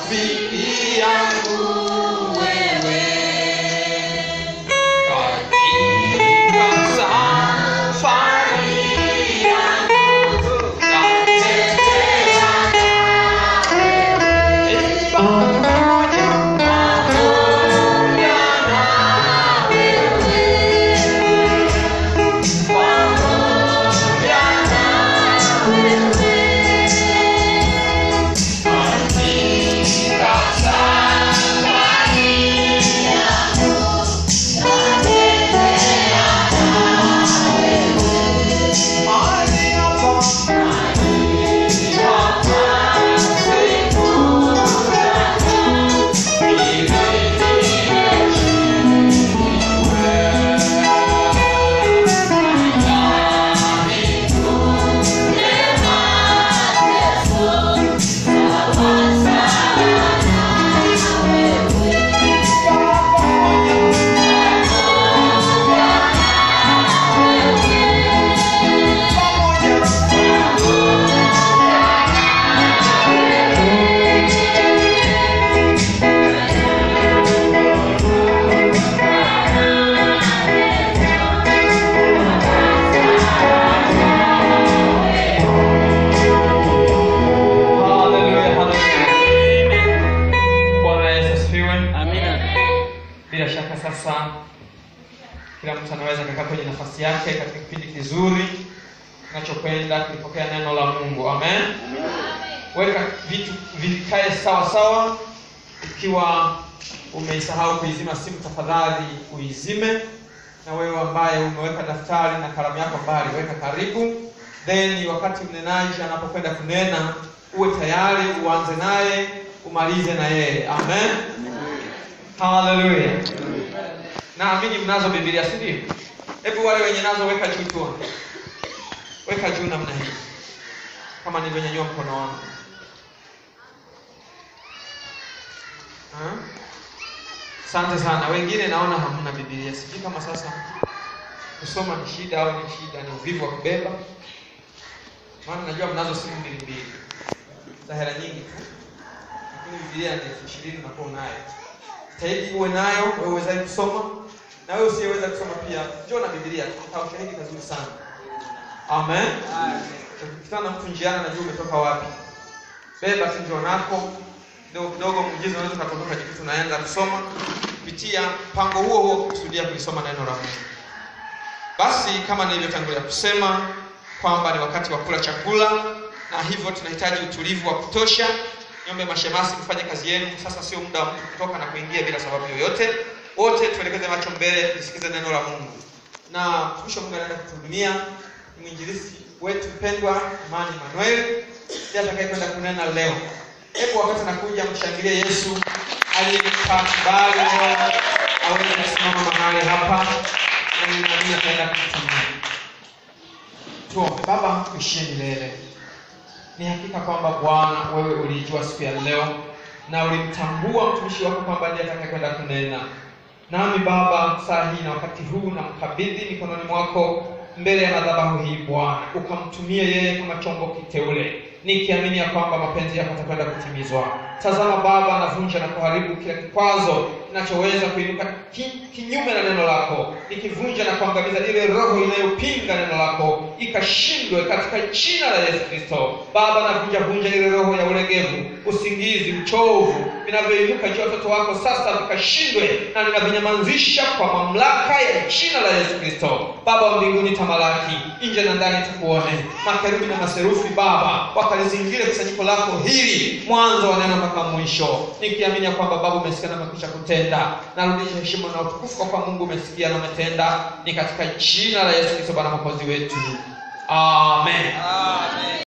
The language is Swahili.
rafiki yangu wewe katika safari yangu natetea nawe pamoja pamoja na pamoja katika safari mahali hapa Hallelujah, hallelujah. Bwana Yesu asifiwe. Bila shaka sasa kila mtu anaweza kukaa kwenye nafasi yake katika kipindi kizuri tunachokwenda kulipokea neno la Mungu. Amen. Weka vitu vikae sawa sawa. Ikiwa umeisahau kuizima simu, tafadhali uizime, na wewe ambaye umeweka daftari na kalamu yako mbali, weka karibu. Then wakati mnenaji anapokwenda kunena, uwe tayari, uanze naye, umalize na yeye. Amen. Haleluya. Naamini mnazo Biblia, si ndio? Hebu wale wenye nazo weka juu tuone. Weka juu namna hii, kama nilivyonyanyua mkono wangu. Ha? Asante sana. Wengine naona hamna Biblia, sijui kama sasa kusoma ni shida au ni shida, ni uvivu wa kubeba. Maana najua mnazo simu mbili mbili za hela nyingi tu, lakini Biblia ni elfu ishirini unakuwa unayo. Jitahidi uwe nayo, wewe uwezaji kusoma na wewe usiyeweza kusoma pia, njoo na Biblia, tuta ushahidi kazuri sana. Amen. Ukikutana na mtu njiani, najua umetoka wapi, beba tu njoo nako kidogo kidogo, muujiza unaweza kutoka jikuta unaanza kusoma kupitia mpango huo huo, kukusudia kulisoma neno la Mungu. Basi kama nilivyotangulia kusema kwamba ni wakati wa kula chakula, na hivyo tunahitaji utulivu wa kutosha. Niombe mashemasi mfanye kazi yenu sasa, sio muda wa mtu kutoka na kuingia bila sababu yoyote. Wote tuelekeze macho mbele, tusikize neno la Mungu, na mtumishi wa Mungu anaenda kutuhudumia ni mwinjilisti wetu mpendwa Imani Emmanuel, ndiye atakayekwenda kunena leo. Hebu wakati nakuja, mshangilie Yesu aliyempa kibali leo aweze kusimama mahali hapa, na ninaamini ataenda kutumia. Tuombe. Baba, tuishie milele. Ni hakika kwamba Bwana, wewe ulijua siku ya leo na ulimtambua mtumishi wako kwamba ndiye atakayekwenda kunena nami. Baba, saa hii na wakati huu namkabidhi mikononi mwako mbele ya madhabahu hii Bwana, ukamtumie yeye kama chombo kiteule, nikiamini ya kwamba mapenzi yako yatakwenda kutimizwa. Tazama Baba, navunja na kuharibu kila kikwazo kinachoweza kuinuka ki, kinyume na neno lako, nikivunja na kuangamiza ile roho inayopinga neno lako ikashindwe katika jina la Yesu Kristo. Baba, navunja vunja ile roho ya ulegevu, usingizi, uchovu vinavyoinuka juu ya watoto wako sasa vikashindwe, na ninavinyamazisha kwa mamlaka ya jina la Yesu Kristo. Baba wa mbinguni, tamalaki nje na ndani, tukuone. Makerubi na maserufi Baba wakalizingire kusanyiko lako hili mwanzo wa neno mpaka mwisho, nikiamini ya kwamba Baba umesikia na umekwisha kutenda. Narudisha heshima na utukufu kwa kuwa Mungu umesikia na umetenda, ni katika jina la Yesu Kristo Bwana mwokozi wetu, amen.